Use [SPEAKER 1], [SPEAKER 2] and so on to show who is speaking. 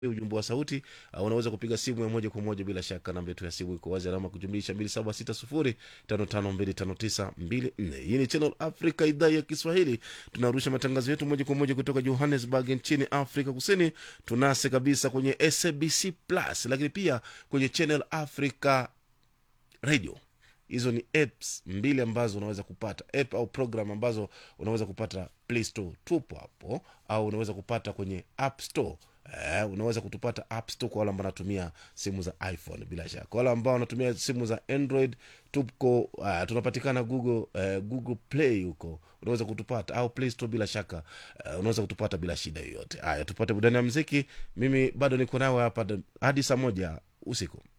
[SPEAKER 1] ujumbe wa sauti uh, unaweza kupiga simu ya moja kwa moja bila shaka namba yetu ya simu iko wazi alama kujumlisha 276055259254 hii ni channel africa idhaa ya kiswahili tunarusha matangazo yetu moja kwa moja kutoka johannesburg nchini afrika kusini tunase kabisa kwenye sabc plus lakini pia kwenye channel africa radio hizo ni apps mbili ambazo unaweza kupata app au program ambazo unaweza kupata play store tupo hapo au unaweza kupata kwenye app store Eh, unaweza kutupata app store kwa wale ambao wanatumia simu za iphone bila shaka kwa wale ambao wanatumia simu za android tuko uh, tunapatikana google uh, google play huko unaweza kutupata au play store bila shaka uh, unaweza kutupata bila shida yoyote haya tupate burudani ya mziki mimi bado niko nawe hapa hadi saa moja usiku